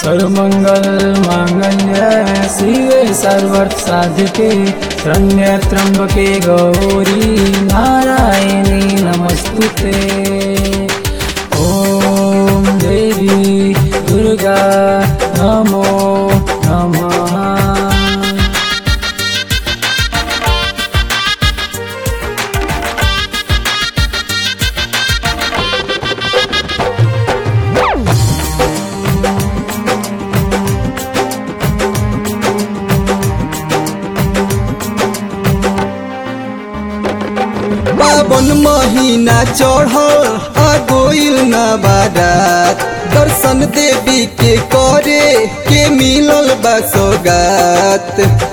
सर्वमंगल मांगल्य शिवे सर्वर्थ साधके शरण्य त्र्यंबके गौरी नारायणी नमस्तुते ॐ देवी दुर्गा नमो नमः पावन महीना चढ़ल आ गोइल न बारात दर्शन देवी के करे के मिलल बा सौगात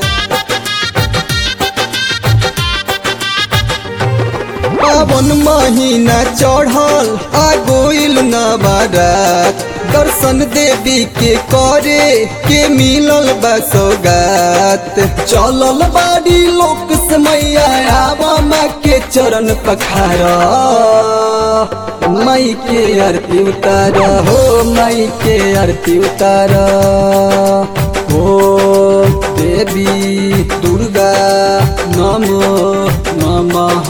पावन महीना चढ़ल आ गोइल न बारात दर्शन देवी के करे के मिलल बा सौगात चलल बाड़ी लोक से मैया आवा माँ के चरण पखारा माई के आरती उतार हो माई के आरती उतार हो देवी दुर्गा नमो नमः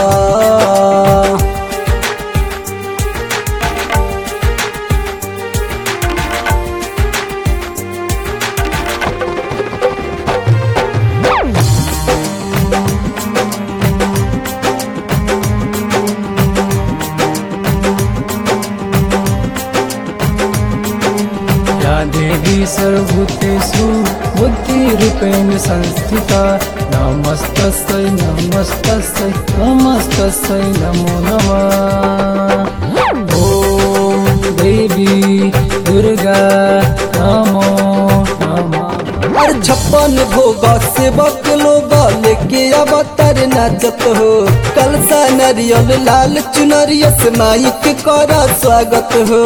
या देवी सर्वभूतेषु बुद्धिरूपेण संस्थिता नमस्तस्यै नमस्तस्यै नमस्तस्यै नमो नमः ॐ देवी दुर्गा नमो नमः और छप्पन भोग सेवक लोग लेके अवतार नाचत हो कलसा नरियल लाल चुनरिया से माई के करा स्वागत हो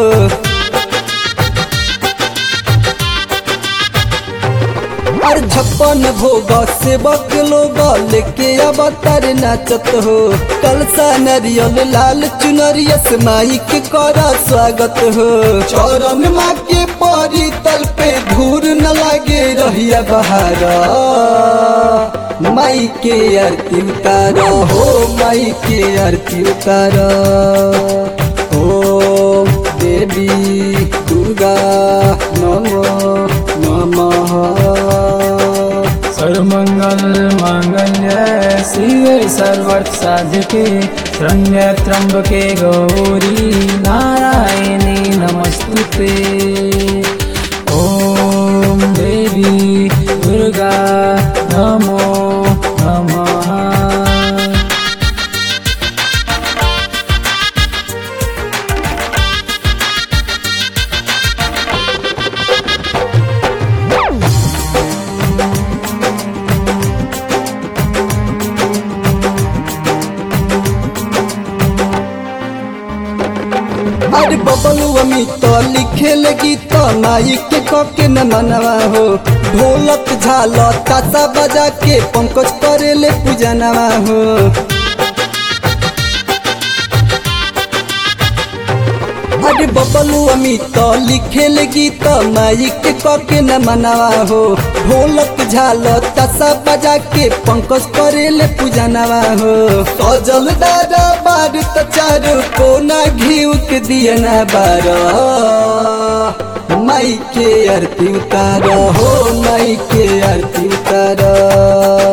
और छप्पन भोग सेवक लोग लेके अवतार नाचत हो कलसा नरियल लाल चुनरिया से माई के करा स्वागत हो चौरन माँ के परी तल पे धूर न लागे रहिया बहारा माई के आरती उतार हो माई के आरती उतार ओ देवी दुर्गा नमो नमः सर्वमंगल मांगल्य शिवे सर्वर्थ साधके शरण्य त्र्यंबके गौरी नारायणी नमस्तुते ॐ देवी दुर्गा नमो नमः अरे बबलू अमित लिखे लगी तो माई के कके न मनवा हो ढोलक झाल ताता बजा के पंकज करे ले पूजनवा हो अरे बबलू अमित लिखे लगी तो माई के कके न मनवा हो ढोलक झाल तसा बजा के पंकज करे ले पूजनवा हो सजल दादा बार त चार कोना घीव के दियना बार माई के आरती उतार हो माई के आरती उतार